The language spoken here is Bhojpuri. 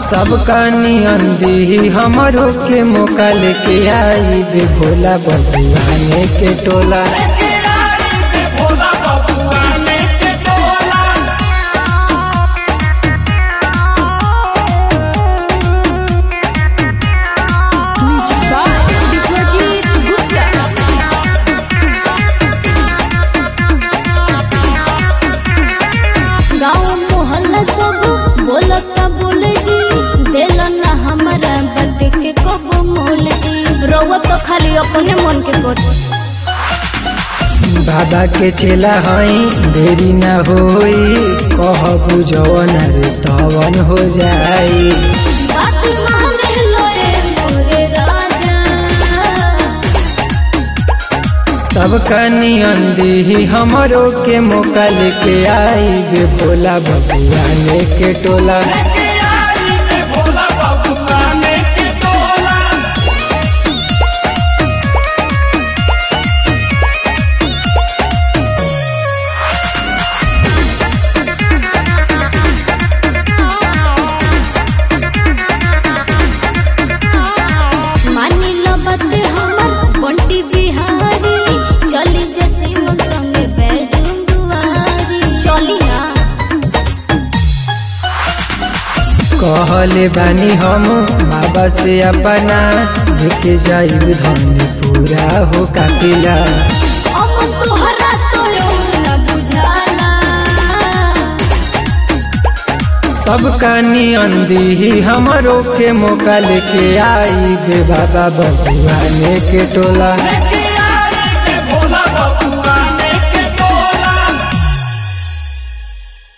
सबका नियन दी हमरो के मौका लेके आई बे भोला बबुआने के टोला विश्वजीत गुप्ता गाँव मोहल्ला सब बोलता बोल जी दिल ना हमारा बद के कबो मोल जी रउआ तो खाली अपने मन के कर बाबा के चेला हई देरी ना होई कहबू जवन रे तवन हो जाई बात माने लोए मोरे राजा सबका नियन दी हमरो के मौका लेके आई बे भोला बबुआने के टोला मानी लो बात हमर बंटी बिहारी चली जैसे मन संगे बैजुंगवारी चली ना कहले बानी हम बाबा से अपना लेके जाइब धन पूरा हो कापिला अमन तोहरा तो ना बुझाला सबका नियन दी हमरो के मौका लेके आई बे बाबा बबुआने के टोला